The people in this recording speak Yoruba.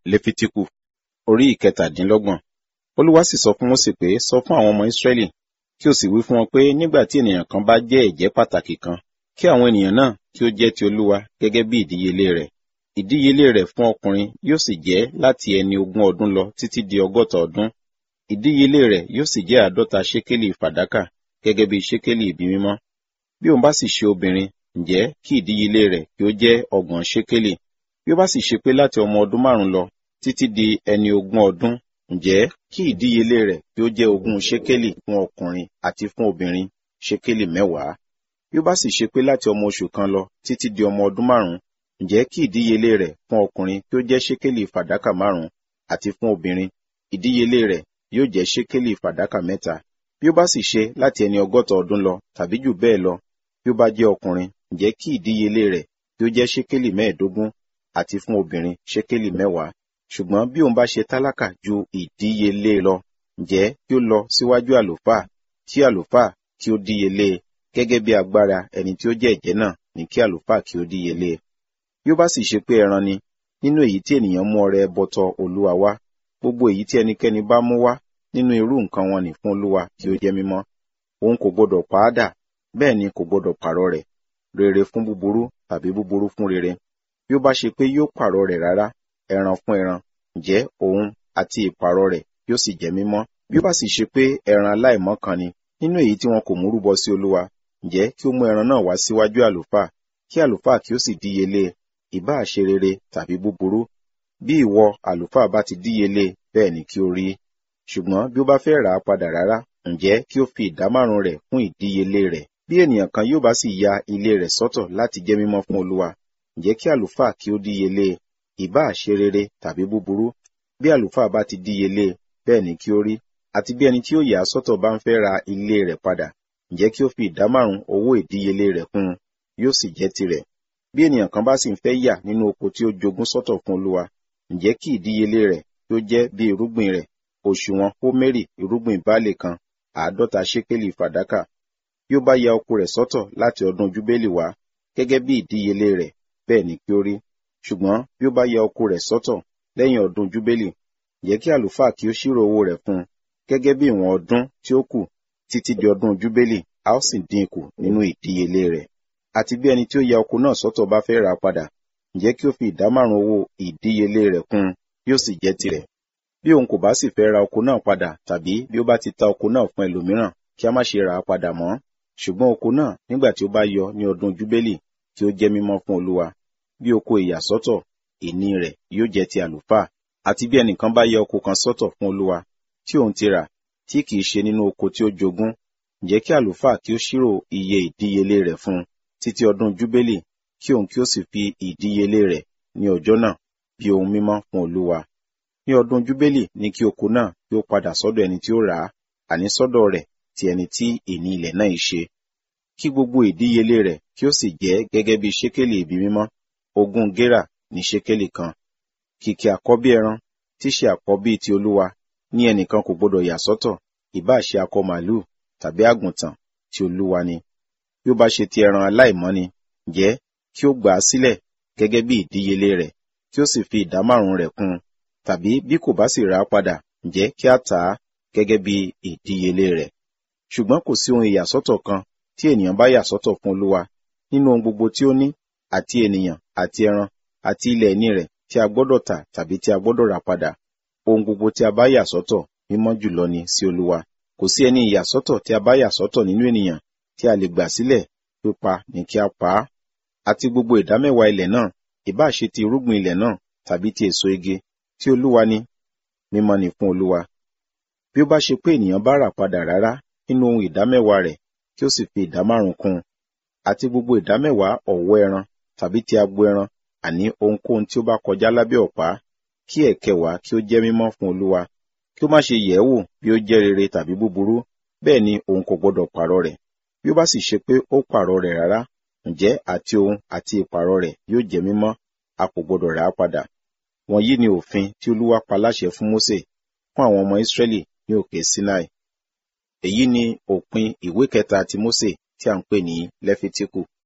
lefitiku orí ìkẹtàdínlọ́gbọ̀n olúwa sì sọ fún mósè pé sọ fún àwọn ọmọ ísírẹ́lì kí o sì wí fún wọn pé nígbà tí ènìyàn kan bá jẹ́ ẹ̀jẹ́ pàtàkì kan kí àwọn ènìyàn náà kí ó jẹ́ ti olúwa gẹ́gẹ́ bí ìdíyelé rẹ̀ ìdíyelé rẹ̀ fún ọkùnrin yóò sì jẹ́ láti ẹni ogún ọdún lọ títí di ọgọ́ta ọdún ìdíyelé rẹ̀ yóò sì jẹ́ àádọ́ta ṣékélì fàdákà gẹ́gẹ́ bí ṣékélì ibi mímọ́ bí òun bá sì ṣe obìnrin ǹjẹ́ kí ìdíyelé rẹ̀ kí ó jẹ́ ọgbọ̀n ṣékélì bí ó bá sì ṣe pé láti ọmọ ọdún márùn lọ títí di ẹni ogún ọdún ǹjẹ́ kí ìdíyelé rẹ̀ kí ó jẹ́ ogún ṣékélì fún ọkùnrin àti fún obìnrin ṣékélì mẹ́wàá bí ó bá sì ṣe pé láti ọmọ oṣù kan lọ títí di ọmọ ọdún márùn ǹjẹ́ kí ìdíyelé rẹ̀ fún ọkùnrin kí ó jẹ́ ṣékélì fàdákà márùn àti fún obìnrin ìdíyelé rẹ̀ yóò jẹ́ ṣékélì fàdákà mẹ́ta bí ó bá sì ṣe láti ẹni ọgọ́ta ọdún lọ tàbí jù bẹ́ẹ̀ lọ bí ó bá jẹ́ ọkùnrin ǹjẹ́ kí ìdíyelé rẹ̀ kí ó jẹ́ ṣékélì mẹ́ẹ̀ẹ́dógún àti fún obìnrin ṣékélì mẹ́wàá ṣùgbọ́n bí òun bá ṣe tálákà ju ìdíyelé lọ ǹjẹ́ kí ó lọ síwájú àlùfáà kí àlùfáà kí ó díyelé gẹ́gẹ́ bí agbára ẹni tí ó jẹ́ ẹ̀jẹ́ náà ní kí àlùfáà kí ó díyelé bí ó bá sì ṣe pé ẹran ni nínú èyí tí ènìyàn mú ọrẹ ẹbọ tọ̀ olúwa wá gbogbo èyí tí ẹnikẹ́ni bá mú wá nínú irú nǹkan wọn ní fún olúwa tí ó jẹ́ mímọ́ òun kò gbọdọ̀ pa á dà bẹ́ẹ̀ ni kò gbọdọ̀ pààrọ̀ rẹ̀ rere fún búburú tàbí búburú fún rere bí ó bá ṣe pé yóò pààrọ̀ rẹ̀ rárá ẹran fún ẹran ǹjẹ́ òun àti ìpààrọ̀ rẹ̀ yóò sì jẹ́ mímọ́ bí ó bá sì ṣe pé ẹran aláìmọ́ kan ni nínú èyí tí wọn kò mú rúbọ sí olúwa ǹjẹ́ kí ó mú ẹran náà wá síwájú àlùfáà kí àlùfáà kí ó sì díyelé ìbáà ṣe rere tàbí búburú bí ìwọ àlùfáà bá ti díyelé bẹ́ẹ̀ ni kí ó rí ṣùgbọ́n bí ó bá fẹ́ rà á padà rárá ǹjẹ́ kí ó fi ìdámárùn rẹ̀ fún ìdíyelé rẹ̀ bí ènìyàn kan yóò bá sì ya ilé rẹ̀ sọ́tọ̀ láti jẹ́ mímọ́ fún olúwa ǹjẹ́ kí àlùfáà kí ó díyelé ìbáà ṣe rere tàbí búburú bí àlùfáà bá ti díyelé bẹ́ẹ̀ ni kí ó rí àti bí ẹni tí ó yà á sọ́tọ̀ bá ń fẹ́ ra ilé rẹ̀ padà ǹjẹ́ kí ó fi ìdámárùn owó ìdíyelé rẹ̀ fún un yóò sì jẹ́ tirẹ̀ bí ènìyàn kan bá sì ń fẹ́ yà nínú oko tí ó jogún sọ́tọ̀ fún olúwa ǹjẹ́ kí ìdíyelé rẹ̀ kí ó jẹ́ bí irúgbìn rẹ̀ òṣùwọ̀n hómérì irúgbìn báàlì kan àádọ́ta ṣékélì fàdákà bí ó bá ya oko rẹ̀ sọ́tọ̀ láti ọdún júbélì wá gẹ́gẹ́ bí ìdíyelé rẹ̀ bẹ́ẹ̀ ni kí ó rí ṣùgbọ́n bí ó bá ya oko rẹ̀ sọ́tọ̀ lẹ́yìn ọdún júbélì jẹ́ kí àlùfáà kí ó ṣírò owó rẹ̀ fún un gẹ́gẹ́ bí ìwọ̀n ọdún tí ó kù títí di ọdún júbélì a ó sì dín kù nínú ìdíyelé rẹ̀ àti bí ẹni tí ó ya oko náà sọ́tọ̀ bá fẹ́ rà padà ǹjẹ́ kí ó fi ìdámárùn owó ìdíyelé rẹ̀ kún un yóò sì jẹ́ tirẹ̀ bí òun kò bá sì fẹ́ ra oko náà padà tàbí bí ó bá ti ta oko náà fún ẹlòmíràn kí a má ṣe rà á padà mọ́ ṣùgbọ́n oko náà nígbà tí ó bá yọ ní ọdún júbélì tí ó jẹ́ mímọ́ fún olúwa bí oko ìyàsọ́tọ̀ ìní rẹ̀ yóò jẹ́ ti àlùfáà àti bí ẹnìkan bá yẹ oko kan sọ́tọ̀ fún olúwa tí òun ti rà tí kìí ṣe nínú oko tí ó jogún ǹjẹ́ kí àlùfáà kí ó ṣírò iye ìdíyelé rẹ̀ fún un títí ọdún júbélì kí òun kí ó sì fi ìdíyelé rẹ̀ ní ọjọ́ náà bí ohun mímọ́ fún olúwa ní ọdún júbélì ní kí oko náà kí ó padà sọ́dọ̀ ẹni tí ó rà á àní sọ́dọ̀ rẹ̀ ti ẹni tí ìní ilẹ̀ náà ṣe kí gbogbo ìdíyelé rẹ̀ kí ó sì jẹ́ gẹ́gẹ́ bí ṣékélì ibi mímọ́ ogún gérà ní ṣékélì kan kìkì àkọ́bí ẹran tí ṣe àkọ́bí ti olúwa ní ẹnìkan kò gbọdọ̀ yà sọ́tọ̀ ìbá ṣe akọ màlúù tàbí àgùntàn tí olúwa ni bí ó bá ṣe ti ẹran aláìmọ́ ni jẹ́ kí ó gbà á sílẹ̀ gẹ́gẹ́ bí ìdíyelé rẹ̀ kí ó sì fi ìdámárùn rẹ̀ kún un tàbí bí kò bá sì rà á padà ǹjẹ́ kí á tà á gẹ́gẹ́ bí ìdíyelé rẹ̀ ṣùgbọ́n kò sí ohun ìyàsọ́tọ̀ kan tí ènìyàn bá yà sọ́tọ̀ fún olúwa nínú ohun gbogbo tí ó ní àti ènìyàn àti ẹran àti ilẹ̀ ìní rẹ̀ tí a gbọ́dọ̀ tà tàbí tí a gbọ́dọ̀ rà padà ohun gbogbo tí a bá yà sọ́tọ̀ mímọ́ jùlọ ni sí olúwa kò sí ẹni ìyàsọ́tọ̀ tí a bá yà sọ́tọ̀ nínú ènìyàn tí a lè gbà sílẹ̀ pípa ní kí a pa á àti gbogbo ìdámẹ́wàá ilẹ̀ náà ìbá ṣe ti irúgbìn ilẹ̀ náà tàbí ti èso igi tí olúwa ni mímọ́ ni fún olúwa bí ó bá ṣe pé ènìyàn bá rà padà rárá nínú ohun ìdámẹ́wàá rẹ̀ kí ó sì fi ìdámárùn kún un àti gbogbo ìdámẹ́wàá ọ̀wọ́ ẹran tàbí ti agbo ẹran àní ohunkóhun tí ó bá kọjá lábẹ́ ọ̀pá kí ẹ̀kẹwàá kí ó jẹ́ mímọ́ fún olúwa kí ó má ṣe yẹ̀ ẹ́ wò bí ó jẹ́ rere tàbí búburú bẹ́ẹ̀ ni òun kò gbọdọ̀ pààrọ̀ rẹ̀ bí ó bá sì ṣe pé ó pààrọ̀ rẹ̀ rárá ǹjẹ́ àti òun àti ìpààrọ̀ rẹ̀ yóò jẹ́ mímọ́ a kò gbọdọ̀ rà á padà wọ̀nyí ni òfin tí olúwa pa láṣẹ fún mósè fún àwọn ọmọ ìsírẹ́lì ní òkè sinai èyí ni òpin ìwé kẹta ti mósè tí a ń pè ní lẹ́fítíkù